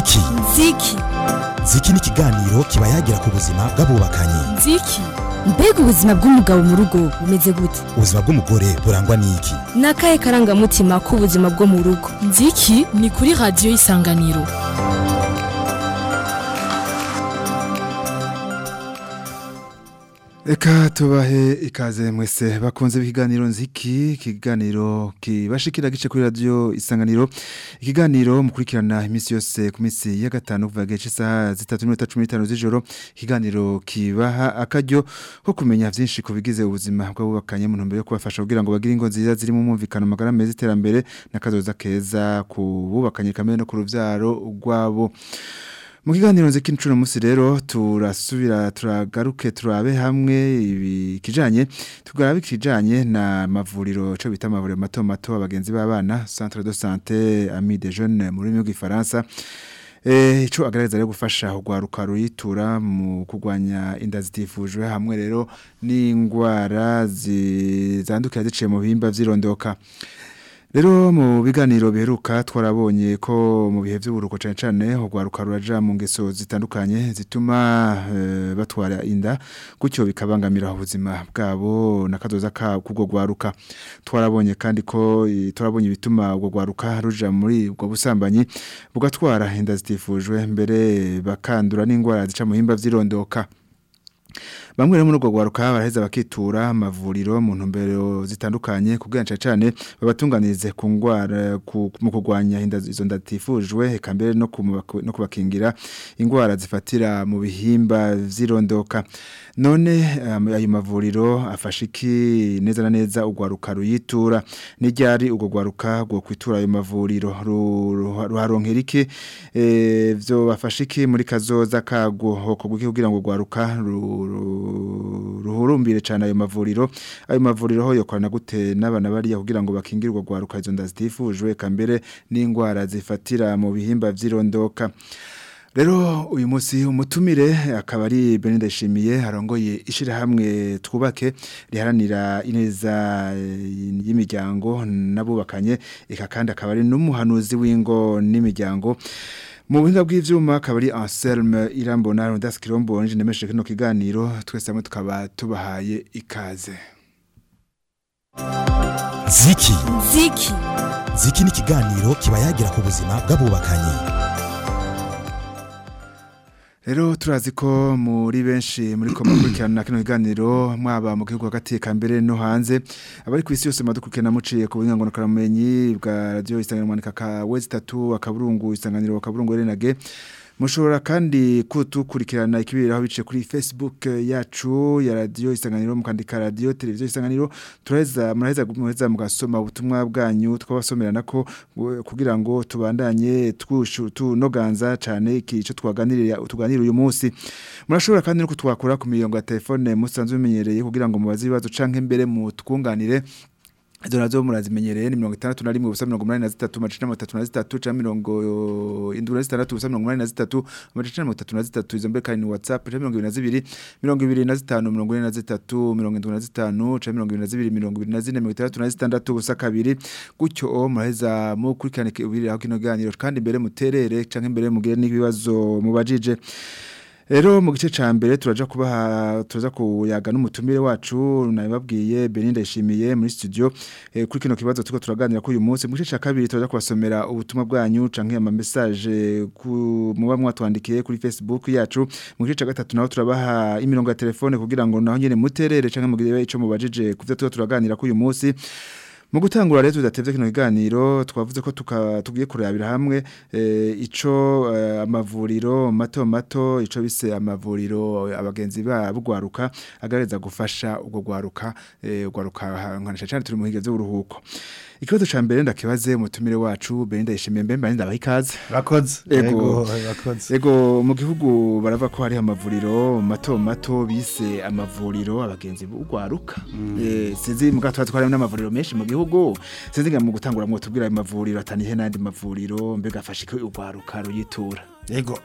ziki ziki ziki ni ikiganiro kiba yagira ku buzima bw'abubakanye ziki mbega ubuzima bw'umugabo mu rugo bumeze gute ubuzima bw'umugore burangwa n'iki ni akahe karangamutima k'ubuzima bwo mu rugo nziki ni kuri radiyo y'isanganiro Eka tubahe ikaze mwese bakunze ikiganiro nziki ikiganiro kibashikira gice kuri radio isanganiro ikiganiro mukurikirana iminsi yose ku minsi ya gatanu kuva gice isaha zitatu n'iminota cumi n'itanu z'ijoro ikiganiro kibaha akaryo ko kumenya vyinshi ku bigize ubuzima bw'abubakanye mu ntumbero yo kubafasha kugira ngo bagire ingo nziza zirimo umwumvikano magara meza iterambere n'akazoza keza ku bubakanye kamere no ku ruvyaro rwabo mu kiganiro nzi k'incuro munsi rero turasubira turagaruke turabe hamwe ibikijanye tugarabe ikijanye na mavuriro cyo bita amavuriro mato mato abagenzi b'abana centre de santé ami des jeunes mu rurimi rw'ifaransa Eh ico agaragaza rero gufasha ugwaruka ruyitura mu kugwanya inda zitifujwe hamwe rero n'ingwara zandukira ziciye mu bihimba vyirondoka Rero mu biganiro biheruka twarabonye ko mu bihe by'uburuko cyane cyane ugwaruka ruraja mu ngeso zitandukanye zituma e, batwara inda gutyo bikabangamira ubuzima bwabo nakazoza ka kubwo gwaruka twarabonye kandi ko twarabonye bituma ubwo gwaruka ruja muri ubwo busambanyi bugatwara inda zitifujwe mbere bakandura n'ingwara zica mu himba vyirondoka Bamwe rero muri urwo gwaruka baraheza bakitura amavuriro mu ntumbero zitandukanye kugira cyane babatunganirize ku ngwara mu kugwanya inda izo ndatifujwe eka mbere no no kubakingira ingwara zifatira mu bihimba vyirondoka none um, ayo mavuriro afasha iki neza na neza ugwaruka ruyitura n'iryari ubwo gwaruka gwo kwitura ayo mavuriro ruharonkera iki eh vyo bafasha iki muri kazoza kagwo hoko kugira ngo gwaruka ruhurumbire cyane ayo mavuriro ayo mavuriro ho yokorana gute n'abana bariya kugira ngo bakingirwe gwaruka izo nda zitifujwe kambere n'ingwara zifatira mu bihimba vyirondoka Rero uyu munsi umutumire akaba ari Belinda Shimiye harongoye ishira hamwe twubake riharanira ineza y'imiryango nabubakanye eka kandi akaba ari n'umuhanuzi w'ingo n'imiryango mu buhinga bw'ivyuma akaba ari Anselme Irambona Rondas Kirombo nje nemeshe kino kiganiro twese hamwe tukaba tubahaye ikaze ziki ziki ziki ni ikiganiro kiba yagira ku buzima bw'abubakanye Rero turazi ko muri benshi muri ko mukurikirana kino kiganiro mwaba mu gihugu hagati kambere no hanze abari kwisi yose madukurikirana muciye ku buhinga ngo karamenyi bwa radio isanganiro mwanika ka wezi 3 akaburungu isanganiro akaburungu renage Mushobora kandi kutukurikirana ikibiriraho bice kuri Facebook yacu ya radio isanganiro mukandika radio televiziyo isanganiro turaheza muraheza muheza mugasoma ubutumwa bwanyu twabasomerana ko kugira ngo tubandanye twushu tunoganza cyane ikico twaganirira tuganira uyu munsi murashobora kandi no kutwakura ku mirongo ya telefone musanzwe bimenyereye kugira ngo mubaze ibibazo canke mbere mu twunganire Izo nazo murazimenyereye ni 61 ubusa 83 macina 33 cha mirongo indura 6 ubusa 83 macina 33 izo mbere kandi WhatsApp cha 22 25 43 cha 22 ubusa kabiri gutyo muraheza mu kurikirana ibiri aho kino ganiro kandi mbere muterere canke mbere mugire n'ibibazo mubajije Ero mu gice ca mbere turaja kubaha tuza kuyaga n'umutumire wacu nabibabwiye Belinda ishimiye muri studio e, kuri kino kibazo tuko turaganira ko uyu munsi mu gice ca kabiri turaja kubasomera ubutumwa bwanyu canke ama message ku muba mwatwandikiye kuri Facebook yacu mu gice ca gatatu naho turabaha imirongo ya telefone kugira ngo naho nyene muterere canke mugire ico mubajije kuvyo tuko turaganira ko uyu munsi mu gutangura rero tudatevye kino kiganiro twavuze ko tugiye kurabira hamwe e, ico e, amavuriro mato mato ico bise amavuriro abagenzi babugwaruka agareza gufasha ubwo gwaruka e, gwaruka nkanisha cyane turi mu higeze uruhuko ikibazo ca mbere ndakibaze umutumire wacu Belinda yishimiye mbemba ninda bahikaze rakoze ego rakoze ego mu gihugu barava ko hari amavuriro mato mato bise amavuriro abagenzi bugwaruka mm. eh sinzi mu gato twari n'amavuriro menshi mu gihugu sinzi nga mu gutangura mu tubwira amavuriro atanihe nandi mavuriro mbega afashike ugwaruka ruyitura yego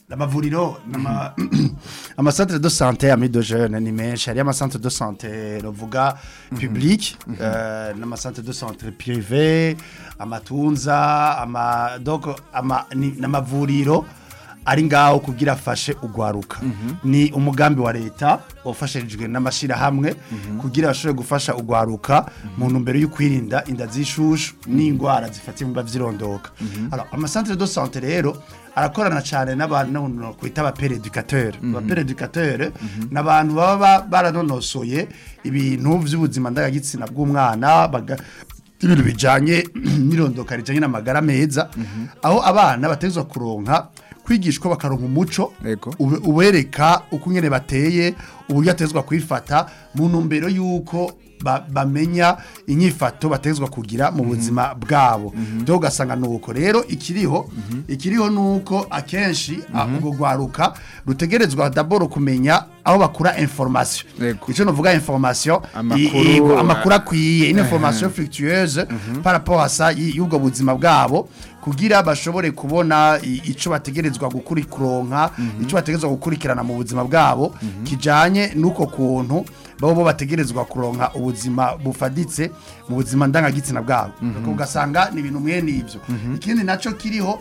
amavuriro nama amacentre de santé ami de jeune ni menshi hari amacentre de santé novuga public euh, n'amacentre de santé privé amatunza ama donc ama ni- n'amavuriro ari ngaho kugira afashe ugwaruka ni umugambi wa leta wafashijwe n'amashirahamwe kugira bashobore gufasha ugwaruka mu ntumbero yo kwirinda inda z'ishushu n'indwara zifatiye mu bavyirondoka alors amacentre de santé rero arakorana cyane n'abantu kwita abapere educateur abapere educateur n'abantu baba ba- baranonosoye ibintu by'ubuzima ndangagitsina bw'umwana baga- ibintu bijanye n'irondoka rijanye n'amagara meza aho abana bategezwa kuronka kwigishwa bakaronka umuco Yego. ube- ubereka uko nyene bateye uburyo atezwa kwifata mu ntumbero y'uko ba- bamenya inyifato bategezwa kugira mu buzima bwabo byo ugasanga nuko rero ikiriho ikiriho nuko akenshi ah, ubwo rwaruka rutegerezwa daboro kumenya aho bakura information Yego. ico novuga information Amakuru, i- i- amakuru ah, akwiye une information fructueuse par rapport à ça y- y'ubwo buzima bwabo kugira bashobore kubona i- ico bategerezwa gukurikironka ico bategerezwa gukurikirana mu buzima bwabo kijanye n'uko kuntu babo bo bategerezwa kuronka ubuzima bufaditse mu buzima ndangagitsina bwabo Nuko ugasanga ni ibintu mwene ivyo ikindi naco kiriho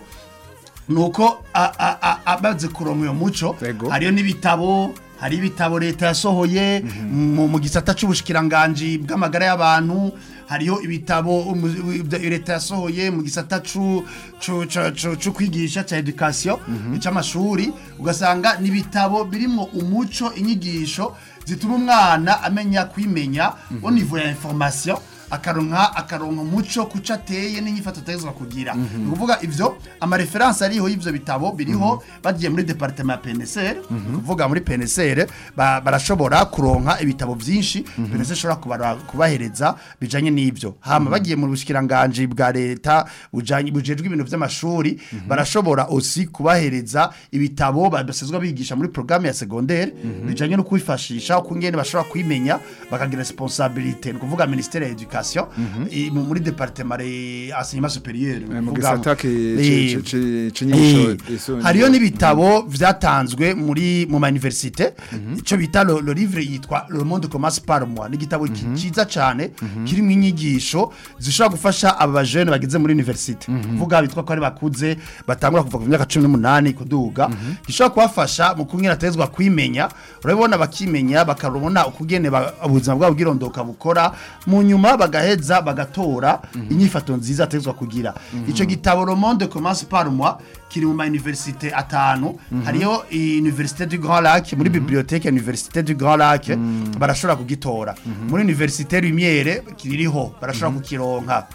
nuko a- a- a- amaze kuronka uyo muco Yego. hariyo n'ibitabo hari ibitabo leta yasohoye mu mu gisata c'ubushikiranganji bw'amagara y'abantu hariyo ibitabo umu- ibyo leta yasohoye mu gisata c'u- c'u- c'u- c'u- c'u kwigisha ca education c'amashuri ugasanga ni ibitabo birimwo umuco inyigisho zituma umwana amenya kwimenya au niveau ya information akaronka akaronka umuco kuca ateye n'inyifato ategezwa kugira ni ukuvuga ivyo amareferanse ariho y'ivyo bitabo biriho bagiye muri departement ya PNSR ni kuvuga muri PNSR ba- barashobora kuronka ibitabo vyinshi PNSR ishobora kubara- kubahereza bijanye n'ivyo hama bagiye mu bushikiranganje bwa leta bujanye bujejwe ibintu vy'amashuri barashobora aussi kubahereza ibitabo basezwa bigisha muri programme ya secondaire bijanye no kwifashisha uko ngene bashobora kwimenya bakagira responsabilité ni kuvuga ministère ya education i- mu- muri departement ya enseignement supérieur ni mu kuvuga- gisata ki- Eh, ci- ci- ci- c'inyigisho eh, yisumbuye. hariyo n'ibitabo vyatanzwe muri mu ma université ico bita le, le livre yitwa le monde commence par moi ni igitabo ki- ciza cane kirimo inyigisho zishobora gufasha aba bajene bageze muri université kuvuga bitwa ko ari bakuze batangura kuva ku myaka 18 kuduga gishobora kubafasha mu kunyira atezwa kwimenya urabona bakimenya bakarubona ukugene ba- ubuzima bwabo bwirondoka bukora mu nyuma bagaheza bagatora inyifato nziza atezwa kugira ico gitabo le monde commence par moi kiri mu ma université atanu hariyo université du Grand Lac muri bibliothèque ya université du Grand Lac barashobora kugitora muri université Lumière kiririho barashobora kukironka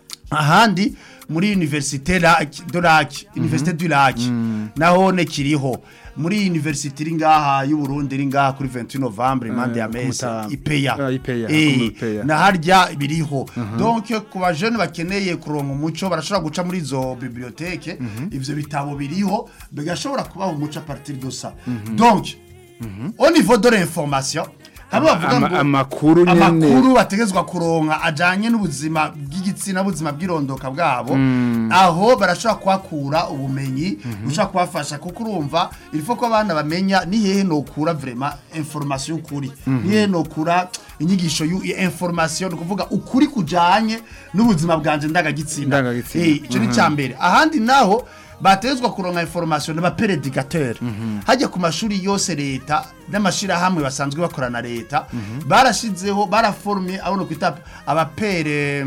ahandi muri université Lac de Lac université du Lac naho ne kiriho muri université iri ngaha y'u Burundi iri ngaha kuri 28 Novembre impande ya ku Mese Mutamba. ipeya Ah, Ipeya, Eh, ku Ipeya. na harya biriho donc ku bajene bakeneye kuronka umuco barashobora guca muri izo bibliothèque ivyo bitabo biriho bigashobora kubaha umuco à partir de ça donc au niveau de l'information hamwe bavuga Ama- ngo amakuru nyene amakuru bategezwa kuronka ajanye n'ubuzima bw'igitsina ubuzima bw'irondoka bwabo aho barashobora kuhakura ubumenyi bushobora kubafasha kuko urumva ilifo ko abana bamenya ni hehe nokura vraiment information y'ukuri ni hehe nokura inyigisho y'u- ya information ni ukuvuga ukuri kujanye n'ubuzima bwanje ndangagitsina Ndangagitsina. Eh, ico ni ca mbere ahandi naho batezwa kuronka information n'abaperedicateur hajya ku mashuri yose leta n'amashirahamwe basanzwe bakorana leta barashizeho baraformye abo no kwita abapere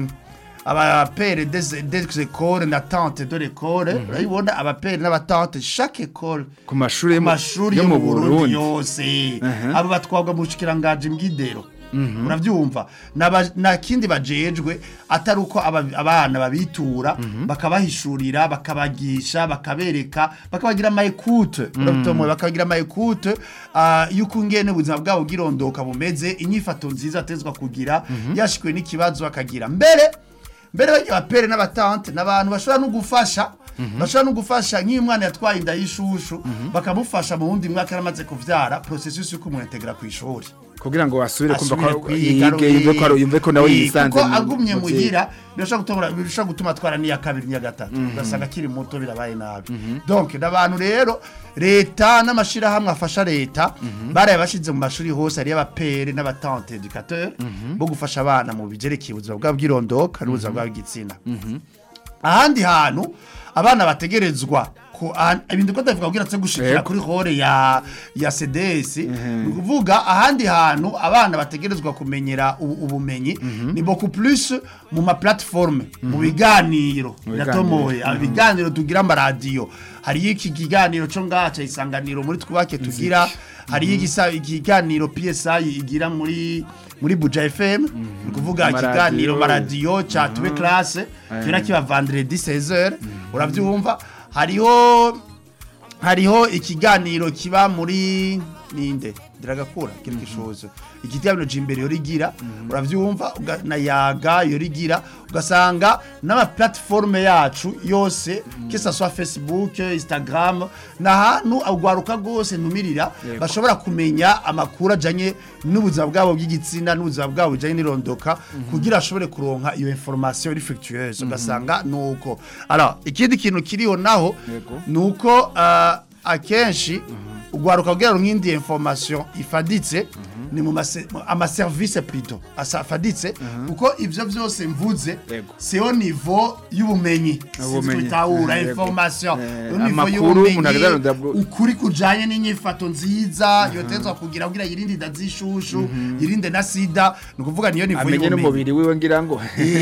abapere des des écoles na tante de l'école urabibona abapere n'abatante chaque école ku mashuri yo ku mu- mashuri yo yo mu mu Burundi Burundi yose Mhm. abo batwagwa mu bushikiranganje mbw'idero urabyumva N'aba- nta kindi bajejwe atari uko aba- abana babitura bakabahishurira bakabagisha bakabereka bakabagira amayekute urabyumva bakabagira amayekute y'uko ngene ubuzima bwabo bw'irondoka bumeze inyifato nziza atezwa kugira yashikwe n'ikibazo akagira mbere mbere bajya abapere n'abatante n'abantu bashobora no gufasha bashobora no gufasha nk'iyo umwana yatwaye inda y'ishushu bakamufasha mu wundi mwaka yaramaze kuvyara processus yo kumuintegra ku ishuri kugira ngo asubire kumva asubire ko kwiga yige yumve ko ari- yumve ko nawe Eh, yisanze kuko mu- agumye mu vyiga. muhira birashobora gutuma birashobora gutuma atwara n'iya kabiri n'iya gatatu ugasanga akiri muto birabaye nabi donc n'abantu rero leta n'amashirahamwe afasha leta baraye bashize mu mashuri hose ari y'abapere n'abatante educateur bo gufasha abana mu bigerekeye ubuzima bwabo bw'irondoka n'ubuzima bwabo bw'igitsina ahandi hantu abana bategerezwa ku ah- ibintu ko ndavuga kugira tse gushikira Yego. kuri hore ya ya CDS ni kuvuga ahandi hantu abana bategerezwa kumenyera ubu- ubumenyi ni beaucoup plus mu ma plateforme mu biganiro Mu natomoye biganiro. ibiganiro tugira amaradiyo hariyo iki kiganiro cyo ngaca isanganiro muri twubake tugira hariyo igisa- ikiganiro PSI igira muri muri Buja FM ni kuvuga Amaradiyo. ikiganiro maradiyo cha tube classe kira kiba vendredi 16h uravyumva hariho hariho ikiganiro kiba muri ninde diragakura kiri kishozo ikiganiro jimbere yo rigira uravyumva uga- na yaga yo rigira ugasanga n'ama platform yacu yose kisa soit Facebook Instagram na hantu agwaruka gose numirira bashobora kumenya amakuru ajanye n'ubuzima bwabo bw'igitsina n'ubuzima bwabo bijanye n'irondoka kugira ashobore kuronka iyo information respectueuse ugasanga nuko alors ikindi kintu kiriho naho Yego. nuko uh, akenshi ugwaruka kugira ngo nk'indi information ifaditse ni mu mase- mu- amaservice plutôt asa afaditse kuko ivyo vyose mvuze Yego. c'est au niveau y'ubumenyi Ubumenyi. tutahura Yego. information Eh, au niveau amakuru umuntu y'ubumenyi agaragaza bwo- ukuri kujanye n'inyifato nziza yotezwa kugira kugira yirinde inda z'ishushu yirinde na sida ni ukuvuga niyo niveau amenye y'ubumenyi n'umubiri wiwe ngira ngo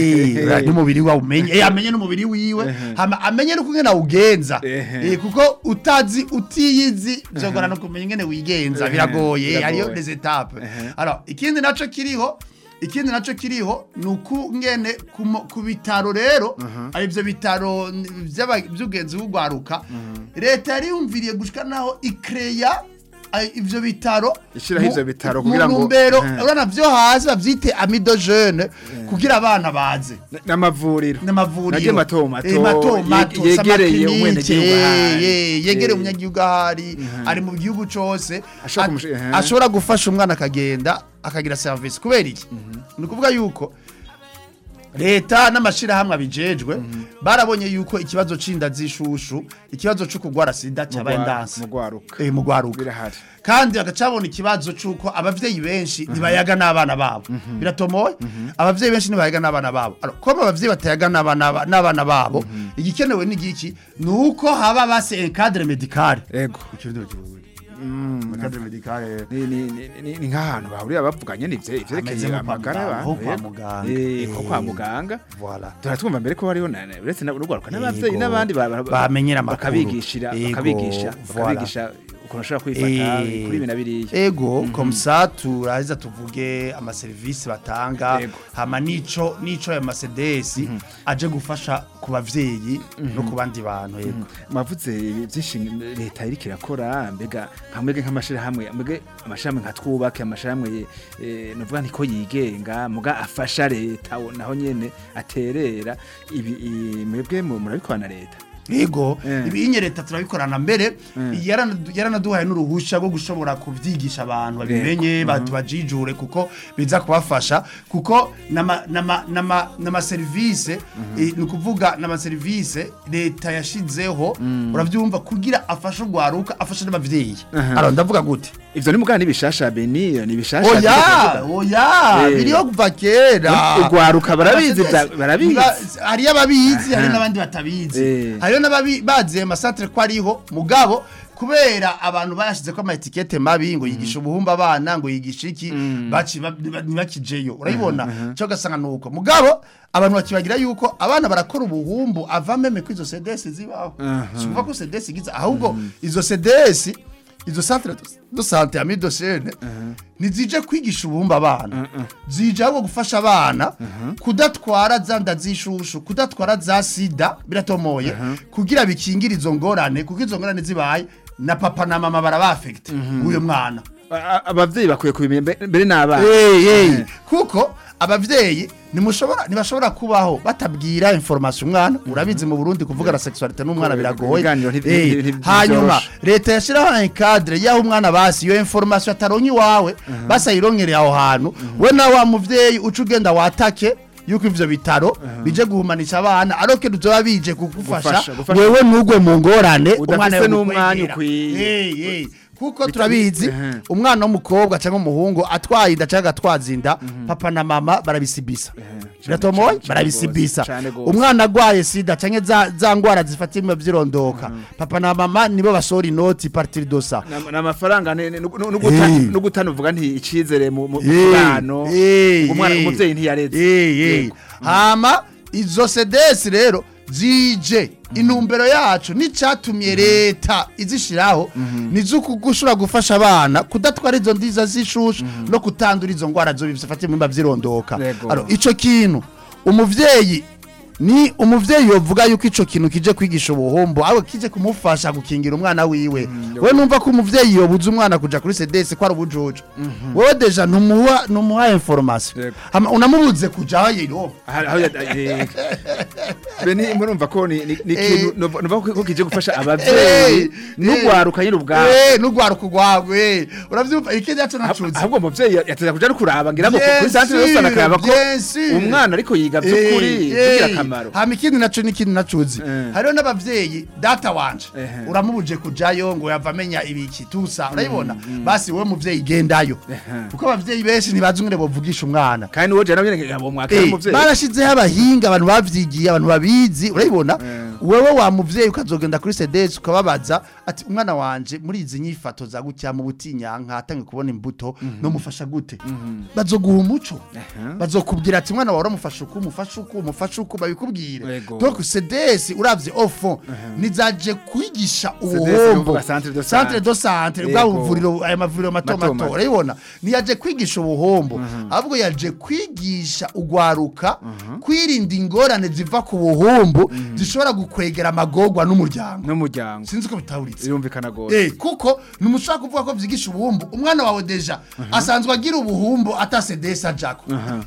Eh, n'umubiri wawe umenye eh amenye n'umubiri wiwe hama amenye no kungena ugenza Ehe. eh kuko utazi utiyizi byogora no kumenya ingene wigenza Ehe, biragoye biragoye. hariyo des étapes alors ikindi naco kiriho ikindi naco kiriho nuko ngene ku mo- ku bitaro rero ari byo bitaro n- by'aba- by'ugenzi bugwaruka leta yari yumviriye gushika naho ikreya ay- ivyo bitaro Ishiraho mu- ivyo bitaro mu kugira ngo- ntumbero Eh. urabona vyo hasi bavyite amido jeune kugira abana baze n'amavuriro n'amavuriro nagiye mato mato Eh, mato ye- mato yegereye s'amaklinike, umwenegihugu ahari. eh, yegereye Eh. umunyagihugu ahari ari mu gihugu cose Ashobora a- kumush- ehe. ashobora gufasha umwana akagenda akagira service kubera iki ni ukuvuga yuko leta n'amashirahamwe abijejwe barabonye yuko ikibazo c'inda z'ishushu ikibazo co kugwara sida cyabaye ndanse mugwaruka eh mugwaruka birahari kandi bagacabona ikibazo c'uko abavyeyi benshi ntibayaga n'abana babo biratomoye abavyeyi benshi ntibayaga n'abana babo Alors, koma abavyeyi batayaga n'abana ba- n'abana babo igikenewe ni giki ni uko haba base encadre medical ego encadre medical ni ni ni- ni ni nk'ahantu bahurira bavuganye n'ivyo Ameze ivyerekeye nko kwa amagara muganga, y'abantu nko kwa yego. muganga. Eh, Eh. nko kwa muganga voilà turatwumva mbere ko hariho na- na- uretse na- n'urwaruka n'abavyeyi Yego. n'abandi ba- ba- Bamenyera amakuru. bakabigishira Yego, bakabigisha voilà. bakabigisha ukuntu ushobora kwifata Eh, kuri ibi na biriya ego comme ça turaheza tuvuge amaserivisi batanga Ego. hama nico nico ya Mercedes aje gufasha ku bavyeyi no ku bandi bantu yego mavuze byinshi leta iriko irakora mbega nka mwege nk'amashirahamwe mbege amashirahamwe nka twubake amashirahamwe eh, novuga nti ko yigenga muga afasha leta wo- naho nyene aterera ibi i- mwebwe mu- murabikorana na leta Ego, Eh. ibinye leta turabikorana mbere yarana- yaranaduhaye n'uruhusha rwo gushobora kubyigisha abantu babimenye batu bajijure kuko biza kubafasha kuko nama nama nama nama service eh, ni ukuvuga nama service leta yashizeho uravyumva kugira afashe ugwaruka afashe n'abavyeyi alors ndavuga gute ivyo ni mugana n'ibishasha beni ni bishasha oya oya Eh. biriho kuva kera Ugwaruka barabizi Abasedesi, vya- barabizi. ba- hariyo ababizi hariyo Aha. n'abandi batabizi Eh. hariyo n'ababi baziye amasantere ko ariho mugabo kubera abantu bayashize ko ama etikete mabi ngo yigisha ubuhumba abana ngo yigisha iki baci ba- ba- ntibakijeyo urabibona cyo gasanga nuko mugabo abantu bakibagira yuko abana barakora ubuhumbu ava meme ko izo sedesi zibaho si ukuvuga ko sedesi igize ahubwo izo sedesi izo centre de santé ami dosene ntizije kwigisha ubumba abana zije ahubwo gufasha abana kudatwara za nda z'ishushu kudatwara za sida biratomoye kugira bikingire izo ngorane kuko izo ngorane zibaye na papa na mama barabafekite uyu mwana A- abavyeyi bakwiye kubimenya mbe- mbere n'abana Hey, hey. kuko abavyeyi nimushobora ntibashobora kubaho batabwira information umwana urabizi mu Burundi kuvuga la sexualité n'umwana biragoye Ibiganiro nti- Eh, nti- nti- hanyuma ntivyoroshe. leta yashiraho un cadre yaho umwana basi iyo information ataronye iwawe basi ayironkereye aho hantu we nawe wa muvyeyi uca ugenda watake yuko ivyo bitaro bije guhumanisha abana aroke duzoba bije kugufasha Gufasha, gufasha. wewe ntugwe mu ngorane Udafise yo n'umwanya gukwegera. ukwiye. Eh, eh. kuko turabizi ehe. umwana w'umukobwa cyangwa umuhungu atwaye inda cyangwa agatwaza inda papa na mama barabisibisa biratomoye cane- cane barabisibisa gose, cane gose. umwana agwaye sida cyangwa za, za ngwara zifata ibima vyirondoka papa na mama nibo basohora inoti partiri dosa Na- na amafaranga ni- ni- nu- nu- nuguta- Eh. nugutana uvuga nti icizere mu mu- mu Eh, kibano eh, umwana eh. umuvyeyi ntiyareze Eh, eh. Yego. hama izo sedesi rero zije intumbero yacu n'icatumye leta izishiraho nizo gushobora gufasha abana kudatwara izo ndiza z'ishushu no kutandura izo ngwara zo bifata imimba vyirondoka Yego. Alors, ico kintu umuvyeyi ni umuvyeyi yovuga yuko ico kintu kije kwigisha ubuhombo aho kije kumufasha gukingira umwana wiwe we numva ko umuvyeyi yobuza umwana kuja kuri CDS ko ari ubujojo wewe deja ntumuha ntumuha information Yego. Hama unamubuze kuja aho yiro Aha- aho ya- eh, beni murumva ko ni ni- ni Eh. ikintu nova nova ko kije gufasha Eh, abavyeyi n'ugwaruka nyine ubwabo eh nugwaruka ugwagwe uravyumva ikindi yacu nacuze ahubwo umuvyeyi yateza kuja no kuraba ngira ngo Bien kuri santere yose sûr, anakaraba ko bien sûr. umwana ariko yiga vy'ukuri Eh, bigira eh. akamaro hama ikindi naco n'ikindi nacuzi Eh. hariho n'abavyeyi data wanje Ehe. uramubuje kujayo ngo yava amenya ibiki tusa urabibona basi wowe muvyeyi gendayo kuko abavyeyi benshi ntibazi ingene bovugisha umwana kandi n'uwo jana nyene ngabo mwakira Eh, umuvyeyi barashizeho abahinga abantu bavyigiye abantu babizi urabibona wewe wa muvyeyi ukazogenda kuri CDS ukababaza ati umwana wanje muri izi nyifato za gutya mu butinyanka atange kubona imbuto no mufasha gute bazoguha umuco bazokubwira ati umwana wawe uramufasha uku umufasha uku umufasha uku babikubwire Yego. donc CDS uravye au fond nizaje kwigisha CDS ubuhombo nuvuga centre de centre santé. de santé bwa Yego. buvuriro aya mavuriro mato Mato mato mato. urabibona niyaje kwigisha ubuhombo ahubwo yaje kwigisha ugwaruka kwirinda ingorane ziva ku buhombo zishobora gukwegera amagorwa n'umuryango n'umuryango sinzi ko bitahuritse birumvikana gose Eh, kuko numushaka kuvuga ko vyigisha ubuhumbu umwana wawe deja asanzwe agira ubuhumbu ata sedesi ajako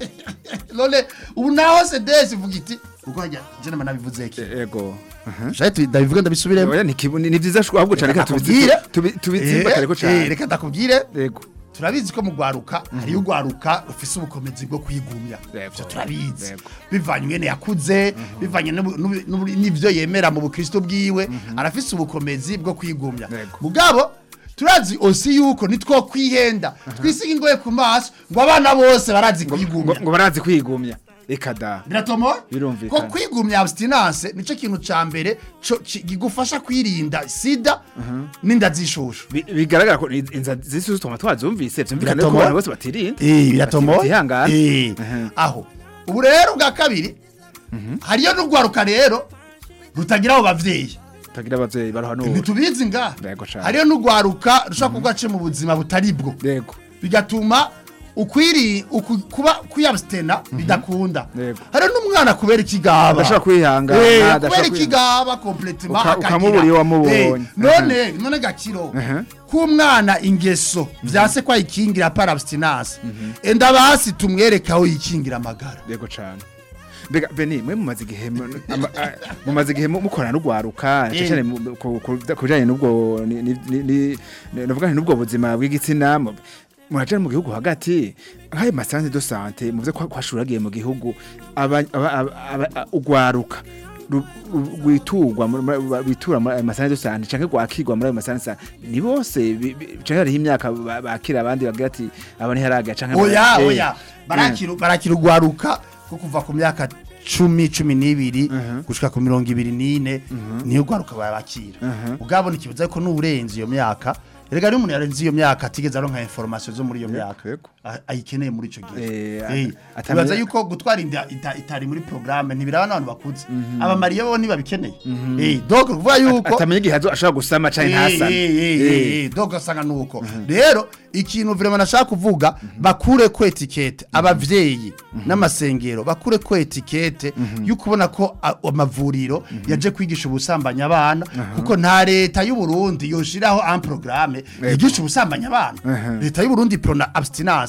none ubu naho sedesi ivuga iti kuko hajya jene manabivuze ki ego jaye ndabivuga ndabisubiremo oya ni kibu- ni ni vyiza shwa ahubwo cane reka Nakubwire. tubi- tubitsimba kare ko Eh, cane reka ndakubwire ego turabizi ko mu gwaruka hariyo ugwaruka rufise ubukomezi bwo kwigumya Yego. ivyo turabizi Yego. bivanye ingene yakuze bivanye n'ubu- n'ubu- n'ubu- n'ivyo yemera mu bukristo bwiwe arafise ubukomezi bwo kwigumya Yego. mugabo turazi osi yuko nitwo kwihenda twisiga ingoye ku maso ngo abana bose barazi ngo kwigumya ngo barazi kwigumya reka da biratomoye Birumvikana. ko kwigumya abstinence nico kintu ca mbere co- ki- kigufasha kwirinda sida n'inda z'ishushu Bi- bigaragara ko inza zisuzu tuma twazumvise vyumvikana ko Biratomoye. abantu bose batirinda Eh, biratomoye Batihangana. Eh, Mhm. aho ubu rero bwa kabiri hariyo n'urwaruka rero rutagira abo bavyeyi tagira abavyeyi barohanura ntitubizi nga Yego cane. hariyo n'urwaruka rushobora kuba ace mu buzima butari bwo yego bigatuma ukwiri uku, kuba kwiyabstena bidakunda Yego. hariyo n'umwana kubera ikigaba adashobora kwihangana Eh, adashobora kubera kwi- ikigaba completement Uka- akagira. ukamubura iyo wamubonye. Eh, none none gakiro Mhm. k'umwana ingeso vyase ko ayikingira par abstinence enda basi tumwereka aho yikingira amagara yego cane mbega beni mwe mumaze igihe mu- ama- a- mumaze igihe mu- mukorana n'ugwaruka Eh. cyane mu- ku ku- ku bijanye n'ubwo ni- ni- ni- ni- ni- novuga nti n'ubwo buzima bw'igitsina mu- muraja mu gihugu hagati nk'ayo masanze de sante muvuze ko hashuragiye mu gihugu aba- aba- aba- aba- a- ugwaruka ru- ru- rwiturwa muri- muri- bitura muri ayo masanze de sante canke gwakirwa muri ayo masanze de sante ni bose bi- bi- canke hariho imyaka ba- bakira abandi bagira ati aba ntiharaga canke oya Eh. oya barakira barakira ugwaruka ko kuva ku myaka cumi cumi n'ibiri gushika ku mirongo ibiri n'ine niyo ugwaruka babakira ubwabo ntikibuza ko n'uburenze iyo myaka erega niyo umuntu yarenze iyo myaka atigeze aronka information zo muri iyo myaka yego. a- ayikeneye muri ico gihe Eh, Eh, ata- ubaza atamenya- yuko gutwara inda ita- itari muri programme ntibiraba n'abantu bakuze abamariye bo ntibabikeneye Eh, donc kuvuga yuko atamenya igihe azo- ashobora gusama canke ntasame Eh. donc asanga nuko rero ikintu vraiment nashaka kuvuga bakure ko etikete abavyeyi n'amasengero bakure ko etikete yuko ubona ko a- amavuriro yaje kwigisha ubusambanyi abana kuko nta leta y'u Burundi yoshiraho un programme yigisha ubusambanyi abana leta y'u Burundi prona abstinence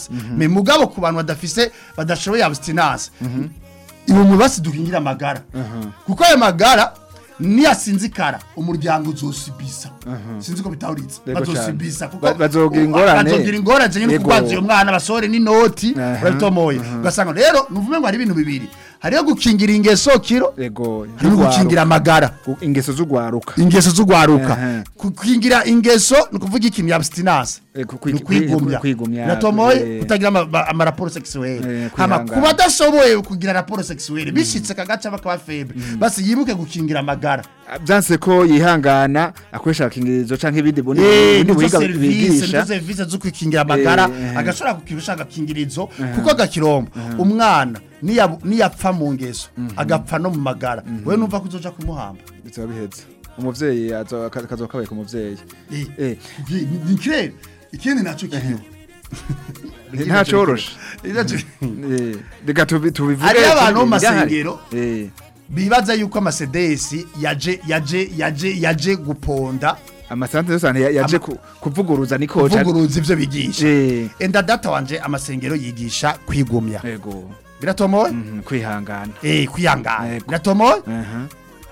abstinence me mugabo ku bantu badafise badashoboye abstinence iwo mubasi duhingira amagara kuko ayo magara niyasinzikara umuryango uzosibisa sinzi ko bitawuritse Yego cane. bazosibisa kuko Ba- bazogira ingorane. bazogira ingorane nyine Yego. kubaza uyo mwana basore n'inoti Aha, urabitomoye ugasanga rero nuvume ngo hari ibintu bibiri hariho gukingira ingeso kiro ego hari no gukingira amagara U- ingeso z'ugwaruka ingeso z'ugwaruka Aha. gukingira ingeso ni ukuvuga iki ni abstinence Eh, ku- kwi- ni ukwigumya kwi- kwigumya, biratomoye eh. kutagira ama- ama- amaraporo sexuelle Eh, hama kwihangana. ku badashoboye kugira raporo sexuelle bishitse kagaca bakaba feble basi yibuke gukingira amagara byanse ko yihangana akoresha agakingirizo canke ibindi bundi Eh, bundi nizo buhinga serivisi bigisha nizo serivisi zo kwikingira amagara Eh, eh. agashobora kukirisha agakingirizo kuko agakirombo umwana niya- niyapfa mu ngeso agapfa no mu magara we numva ko uzoja kumuhamba bizaba biheze umuvyeyi azo- aka- kazoba kabaye ku muvyeyi Eh, Eh. ni- ni kirere ikindi naco kiriho ntacoroshe Iraco- Eh, reka tubi- tubivuge Hariyo abantu mu birahari. masengero. Eh, bibaza yuko amasedesi yaje yaje yaje yaje guponda amasantere yose ahantu ya- yaje ku- kuvuguruza niko ca- kuvuguruza ivyo bigisha Eh, enda data wanje amasengero yigisha kwigumya ego biratomoye Mhm, kwihangana eh kwihangana Yego. biratomoye Aha.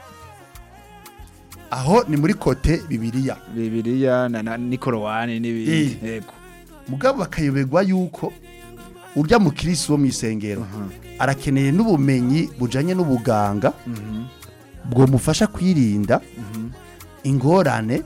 aho ni muri kote bibiliya bibiliya na na- nikorowani n'ibindi Eh. ego mugabo bakayoberwa yuko urya mu kirisi wo mu isengero arakeneye n'ubumenyi bujanye n'ubuganga bwomufasha kwirinda ingorane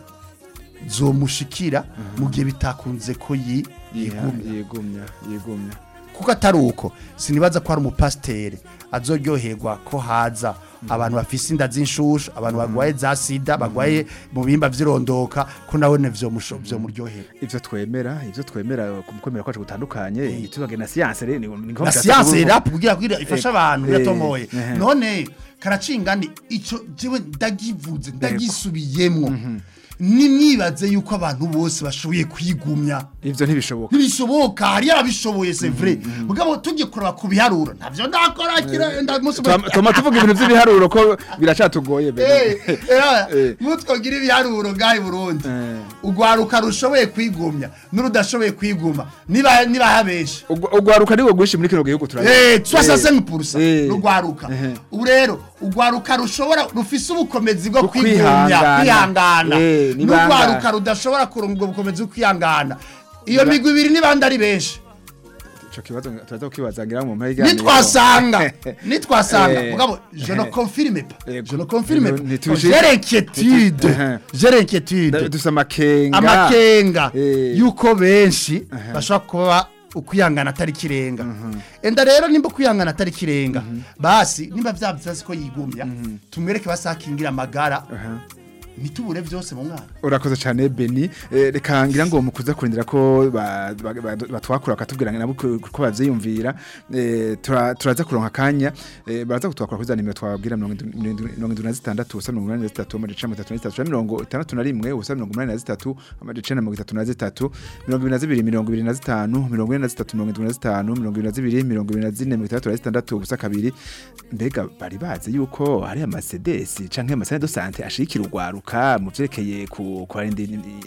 zomushikira mu gihe bitakunze ko yi- Yiha- yigumya yigumya yigumya kuko atari uko sinibaza ko hari umupasiteri azoryoherwa ko haza abantu bafise inda z'inshushu abantu barwaye za sida barwaye mu bihimba vy'irondoka ko nawe vyomuryohera ivyo twemera ivyo twemera ku kwemera kwacu gutandukanye tubage na siyanse rero ni ni ngombwa na siyanse tuvuga- rap kugira kugira ifasha Eh, abantu eh, biratomoye eh. none karacingani ico jewe ndagivuze ndagisubiyemwo nimwibaze yuko abantu bose bashoboye kwigumya ivyo ntibishoboka ntibishoboka hari yarabishoboye c'est vrai mugabo tujye kuraba ku biharuro ntavyo ndakora kira ndamusi Tuma- tuma tuvuga ibintu vy'ibiharuro ko biracatugoye bebe. Eh. mutwogira ibiharuro ngahe Burundi Eh. ugwaruka rushoboye kwigumya n'urudashoboye kwiguma niba niba habesha Ugwa- ugwaruka niwo rwinshi muri kino gihugu turabizi. Eh, 65% Eh. rugwaruka Eh. ubu rero ugwaruka rushobora rufise ubukomezi bwo Bwo kwigumya kwihangana. kwihangana Eh, ni bangahe? n'ugwaruka rudashobora kuronga ubwo bukomezi bwo kwihangana iyo migwi ibiri ni bandi ari benshi ico kibazo turaza kukibaza ngira mu mpera y'iganiro. nitwasanga nitwasanga Eh. mugabo je ne confirme pas Yego. je ne confirme Yego, pas ntituje- j'ai l'inquiétude Eh. j'ai l'inquiétude Da- dufise amakenga amakenga Eh. yuko benshi bashobora kuba ukwihangana atari kirenga enda rero nimba ukwihangana atari kirenga basi nimba vyavye ko yigumya tumwereke basakingira amagara ntitubure vyose mu mwana urakoze cyane beni Eh, reka ngira ngo mukuza kurindira ko ba- ba- ba- batwakura bakatubwira nabo ko ko bavyiyumvira Eh, tura- turaza kuronka akanya Eh, baraza kutwakura kuri za nimero twababwira mirongo indwi- mirongo indwi na zitandatu ubusa mirongo inani na zitatu amajana icenda na mirongo itatu na zitatu canke mirongo itandatu na rimwe ubusa mirongo umunani na zitatu amajana icenda na mirongo itatu na zitatu mirongo ibiri na zibiri mirongo ibiri na zitanu mirongo ine na zitatu mirongo indwi na zitanu mirongo ibiri na zibiri mirongo ibiri na zine mirongo itandatu na zitandatu ubusa kabiri mbega bari bazi yuko hari amasedesi canke amasane do sante ashigikira urwaruka mu vyerekeye ku kwarinda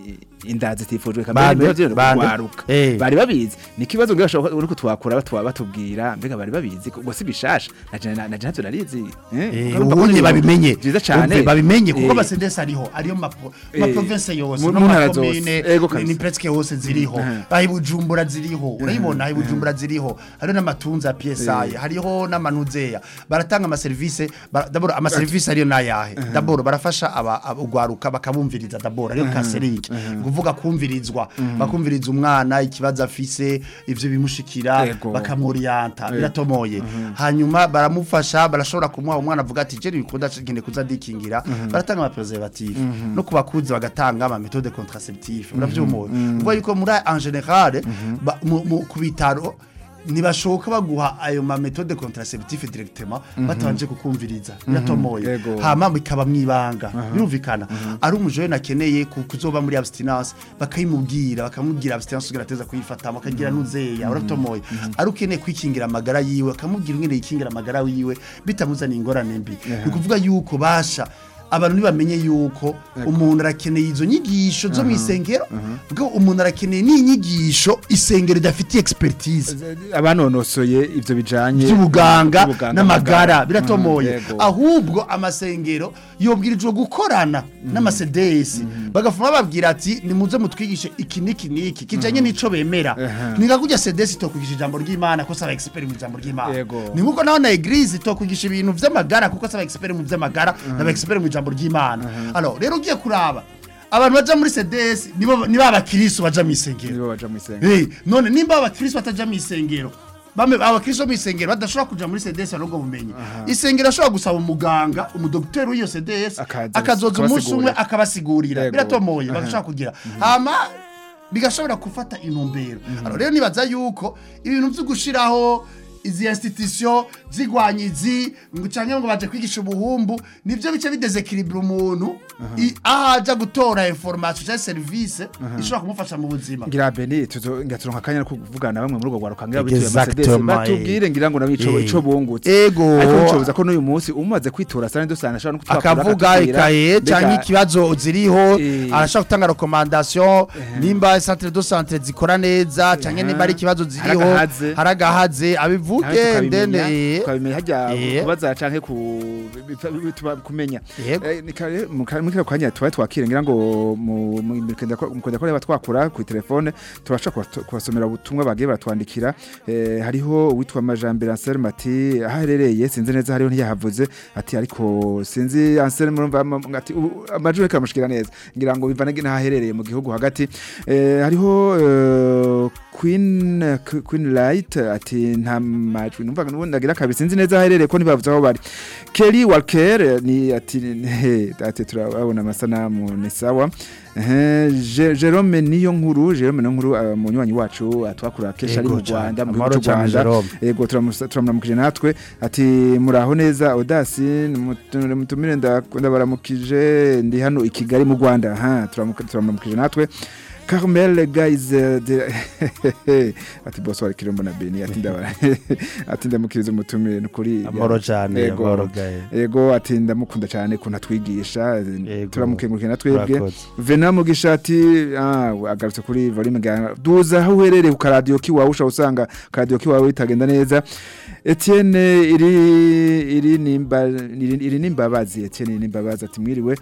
inda zitifujwe Bande, kamere bande. urwaruka Eh. bari babizi ni ikibazo ngira bashobora uriko twakura batwa batubwira mbega bari babizi ngo si bishasha na je na je ntavyo narizi Eh, ubundi babimenye byiza cyane Umve, babimenye kuko Eh. abasedesi ariho ariyo mapo- Eh. maprovince yose Mu- no mu ntara makomine zose. Ego ni- kabisa. ni presque hose ziriho Mhm. aho ibujumbura ziriho urayibona aho ibujumbura ziriho hariho n'amatunza ya psi hariho n'amanuzeya baratanga amaserivisi bara- d'abord amaserivisi ariyo nayahe d'abord barafasha aba- aba- ugwaruka bakabumviriza d'abord ariyo kaseringi kuvuga kumvirizwa bakumviriza umwana ikibazo afise ivyo bimushikira Ego. bakamuriyanta biratomoye hanyuma baramufasha barashobora kumuha umwana avuga ati jeri bikunda ngende kuza ndikingira baratanga ama preservatif no kubakuzi bagatanga ama méthode contraceptive uravyumva uvuga yuko muri en général ba- mu- mu- ku bitaro ntibashoka baguha ayo ma méthode contraceptive directement batabanje kukumviriza biratomoye Yego. hama bikaba mwibanga birumvikana ari umujene nakeneye ku- kuzoba muri abstinence bakayimubwira bakamubwira abstinence kugira ateza kuyifata bakagira nuzeya uratomoye ari ukeneye kwikingira amagara yiwe akamubwira ingene yikingira amagara yiwe bitamuzaniye ingorane mbi ni kuvuga yuko basha abantu ntibamenye yuko umuntu arakeneye izo nyigisho zo mu isengero ubwo umuntu arakeneye n'inyigisho isengero idafitiye expertise abanonosoye ivyo bijanye by'ubuganga by'ubuganga, n'amagara amagara. biratomoye Mhm, yego. ahubwo amasengero yobwirijwe gukorana n'amasedesi bagafuma babwira ati nimuze mutwigishe iki n'iki n'iki kijanye n'ico bemera Aha. ni nka kurya sedesi itokwigisha ijambo ry'imana ko saba expert mu ijambo ry'imana Yego. ni nkuko naho na eglise itokwigisha ibintu vy'amagara kuko saba expert mu vy'amagara n'aba expert mu ijambo ry'imana alors rero ugiye kuraba abantu baja muri sedesi nibo nibo abakristo baja mu isengero nibo baja mu isengero Hey, none nimba abakristo bataja mu isengero bame abakristo mu isengero badashobora kuja muri CDS n'ubwo bumenyi isengero ashobora gusaba umuganga umudokiteri w'iyo CDS Akaza akazoza umunsi umwe akabasigurira. akabasigurira Yego. biratomoye Aha. bagashobora kugira hama bigashobora gufata intumbero alors rero nibaza yuko ibintu vyo gushiraho izi institution zigwanyizi ngo canke ngo baje kwigisha ubuhumbu nivyo bice bidesekilibra umuntu i- aho aja gutora information cyangwa service ishobora kumufasha mu buzima ngira beni tuzo ngira turonka akanya ko kuvugana na bamwe muri ubwo gwaruka ngira bituye Exactement, Mercedes batubwire ngira ngo nabico Eh. ico bungutse Ego. ariko ncobuza ko n'uyu munsi umaze kwitora sane dosana ashobora no kutwakura akavuga akatubwira, ikaye mbega- cyangwa ikibazo ziriho Eh. arashaka gutanga recommandation nimba centre de santé zikora neza cyangwa nimba ari ikibazo ziriho Haragahaze. haragahaze nawe abivuge tukabimenya ndene tukabimenya hajya Eh. kubaza canke ku bituma kumenya Yego. Eh, ni kare- mu ka- muri kano kanya tuba twakire ngira ngo mu mu- mu kenda ko mu kenda ko reba twakura ku telefone turashaka kubatu- kubasomera ubutumwa bagiye baratwandikira Eh, hariho uwitwa Majambere Anselme ati aho aherereye sinzi neza hariho ntiyahavuze ati ariko sinzi Anselme urumva ama- ati ubu- amajwi karamushikira neza ngira ngo bivana n'aho aherereye mu gihugu hagati Eh, hariho eh, Queen Queen Light ati nta majwi numva nubundi ndagira kabiri sinzi neza aho aherereye ko ntibavuze aho bari Kelly Walker ni ati he ati turabona amasanamu ni sawa Eh, Je- Jerome niyo nkuru Jerome niyo nkuru uh, munywanyi wacu atwakura kesha ari Yego mu cane. Rwanda mu Amahoro gihugu cy'u cane, Rwanda Jerome. yego turamusa- turamuramukije natwe ati muraho neza Odasi mutu- mutumire nda- ndabaramukije ndi hano i Kigali mu Rwanda ha turamuka- turamuramukije natwe Carmel guys eh, de- ati boss wari kirombo na Beni ati ndabara ati ndamukiriza umutumire nukuri amahoro cyane Yego. amahoro gaye Ego ati ndamukunda cyane kuntu atwigisha Yego. turamukengurukira na twebwe Urakoze. Vena mugisha ati ah agarutse kuri volume ga duza aho uherereye ku radio kiwawe ushaka usanga radio kiwawe itagenda neza Etienne iri iri nimba iri, iri nimbabazi Etienne iri nimbabazi ati mwiriwe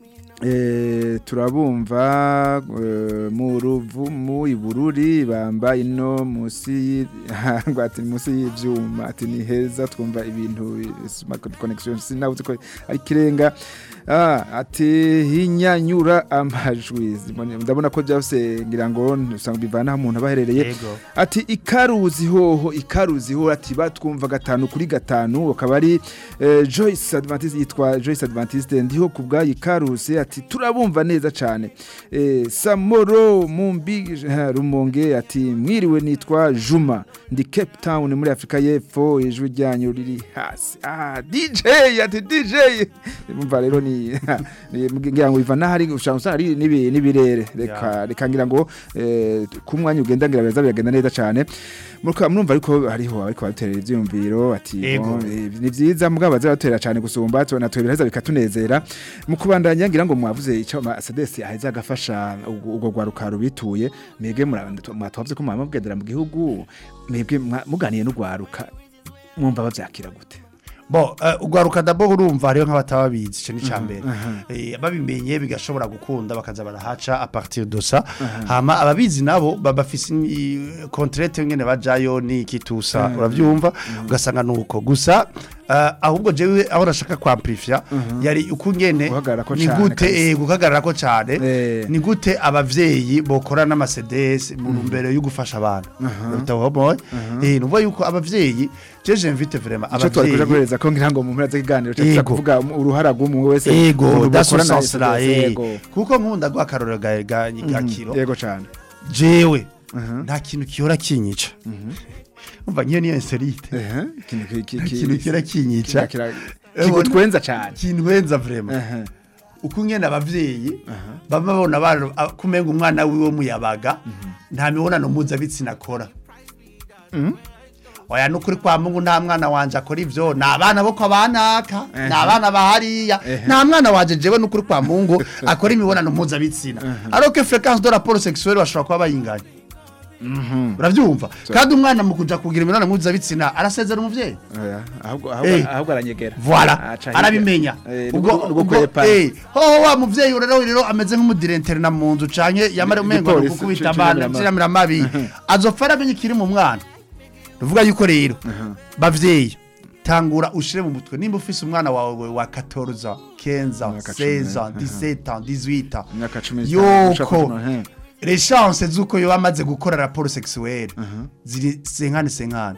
Eh, turabumva eh, mu ruvumu ibururi bamba ino musi y- ngo ati musi y'ivyuma ati ni heza twumva ibintu smart connection sinabuze ko ari kirenga ah, ati hinyanyura amajwi Zibone- ndabona ko byose ngira ngo usanga bivana aho umuntu abaherereye yego ati ikaruzi hoho ikaruzi hoho ati batwumva gatanu kuri gatanu akaba ari eh, Joyce Adventiste yitwa Joyce Adventiste ndiho ku bwayi ikaruzi ati turabumva neza cyane eh, Samoro Mumbi ha, Rumonge ati mwiriwe nitwa Juma ndi Cape Town muri Afrika y'Epfo ijwi ryanyu riri hasi ah DJ ati DJ umva rero ni ni- ngira ngo biva nahari ushaka usanga ari nibi- nibirere reka reka ngira ngo eh, ku mwanya ugenda ngira beza biragenda neza cyane muruka murumva ariko hariho ariko baterera ivyumviro ati Ego. bon, eh, ni vyiza mugabo bazabatera cyane gusumba tubona twe biraheza bikatunezera mu kubandanya ngira ngo mwavuze ico Mercedes aheza agafasha ubwo ubwo gwaruka rubituye mwebwe mwatwavye ko mwamubwedera mu gihugu mwebwe mwa- muganiye n'ugwaruka mwumva bavyakira gute bo uh, ugwaruka dabo urumva hariho nk'abatababizi ico ni cambere eh, babimenye bigashobora gukunda bakaza barahaca a partir de ça hama ababizi nabo baba bafise i- contrainte ngene bajayo ni kitusa uravyumva ugasanga nuko gusa uh, ahubwo jewe aho nashaka kwamplifya yari ukungene Guhagararako ni cane gute kabisa. eh, guhagararako cane Eh. ni gute abavyeyi bokora n'amasedesi mu ntumbero yo gufasha abana utabomoye eh nuvuga yuko abavyeyi je j'invite vraiment ico twari kuja abavyeyi guhereza ko ngira ngo mu mpera z'ikiganiro cyo Yego. kuvuga uruhara rw'umwe wese ego ukuntu bokorana na dasosasira SDS, yego. kuko nkunda gwa karorero ga ga ga kiro yego cyane jewe Mhm. nta kintu kihora kinyica umva nkiyo niyo insolite Ehe, ikintu ki- ki- nta ki- kintu kihora kinyica kira- kira- kigutwenza cyane kinwenza vraiment Ehe. uko ngene abavyeyi baba babona abana a- kumenga umwana wiwe muyabaga nta mibonano mpuzabitsina akora oya nukuri kwa mungu nta mwana wanje akora ivyo ni abana bo kwa banaka ni Ehe. abana bahariya Ehe. nta mwana wanje jewe nukuri kwa mungu akora imibonano mpuzabitsina alors que fréquence de rapport sexuel bashobora kuba bayinganya uravyumva kandi umwana mu kuja kugira imibonano mpuzabitsina arasezera umuvyeyi Oya, ahubwo Eh. ahubwo ahubwo aranyegera Voilà, Aca hirya. arabimenya. Eh, Ubwo nubwo- nubwo ubwo kwepa. eh ho wa muvyeyi rero rero ameze nk'umudirentere na munzu canke yamara umengo Igipolisi kukubita c- abana c'iramira mabi azopfa aramenye ikiri mu mwana ruvuga yuko rero bavyeyi tangura ushire mu mutwe nimba ufise umwana wawe wa 14 15 Imyaka cumi, 16 aha. 17 18 Imyaka cumi n'itanu, ushaka yuko kuno, he. les chances z'uko yoba amaze gukora raporo sexuelle ziri senkani senkani